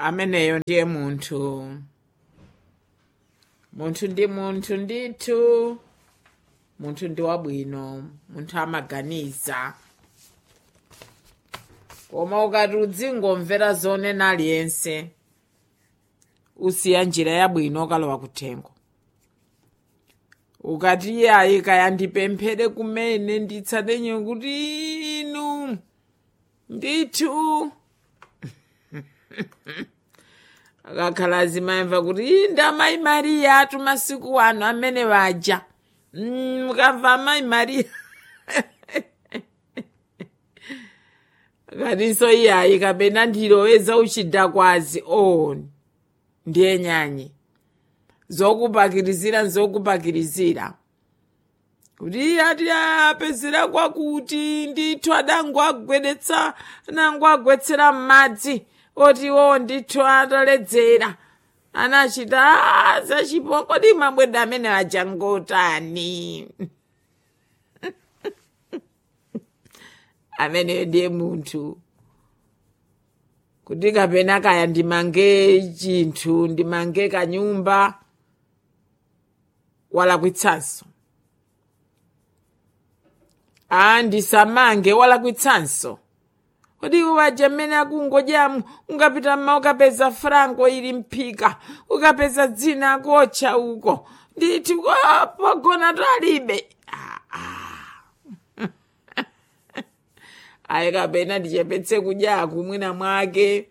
ameneyo ndiye munthu munthu ndi munthu ndithu munthu ndi wabwino munthu amaganiza koma ukati udzingomvera zonena aliyense usiya njira yabwino okalowa kuthengo ukati iyayi kaya ndipemphere kumene nditsatenye kuti inu ndithu akakhala azimayimva kuti "Ii, ndi amayi mariya atu masiku ano amene waja Mm, mukamva amayi mariya katinso iyayi kapena ndiloweza uchidakwazi o ndiye nyanyi zokupakirizira nzokupakirizira kuti ati apezera kwakuti ndithu adango agwedetsa nango agwetsera m'madzi oti wo ndithu ataledzera anachita "Ah, zachipo kodi mabweda amene ajangotani ameneyo ndiye munthu kuti kapena kaya ndimange chinthu ndimange kanyumba walakwitsanso a ndisamange walakwitsanso kodi uwaja mmene akungodyamu ungapita mma ukapeza franco ili mphika ukapeza dzina akotcha uko nditi "Ah, pogona talibe Ah, ah. ayi kapena ndichepetse kudyaku mwina mwake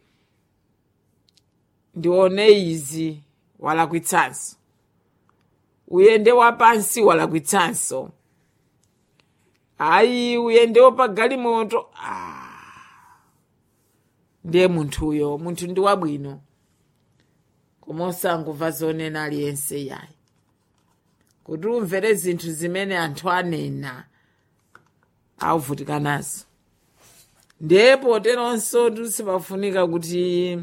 ndione izi walakwitsanso uyende wapansi walakwitsanso ayi uyendewo pa galimoto ah. ndiye munthuyo munthu ndi wabwino koma osangomva zonena aliyense yayi kuti umvere zinthu zimene anthu anena auvutika nazo ndiye poteronso sipafunika kuti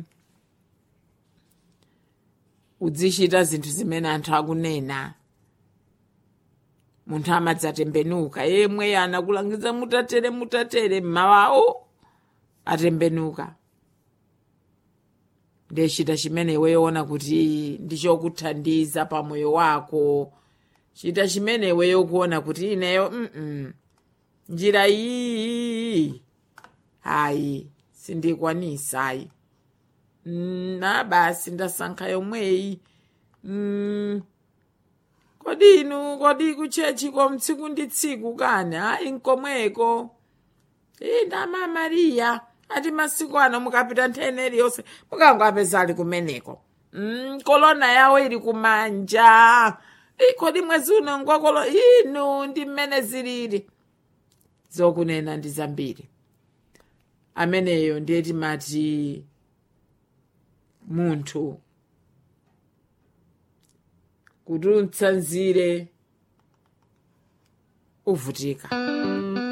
uzichita zinthu zimene anthu akunena munthu amadzatembenuka yemwe anakulangiza mutatere mutatere mmawawo atembenuka ndiye chita chimene iweyoona kuti ndichokuthandiza pamoyo wako chita chimene iweyo kuona kuti ineyo mm njira iyi hayi sindikwanisa ayi Mm, na basi ndasankha yomweyi mm, kodi inu kodi kuchechiko mtsiku ndi tsiku kani hayi nkomweko ina ma mariya ati masiku ano mukapita nthene iliyonse mukangapeza ali kumeneko mm, kolona yawo ili kumanja "Ii, kodi mwezi uno ngwakolo inu ndi mmene zilili zokunena ndi zambiri ameneyo ndiye timati munthu kuti umtsanzire uvutika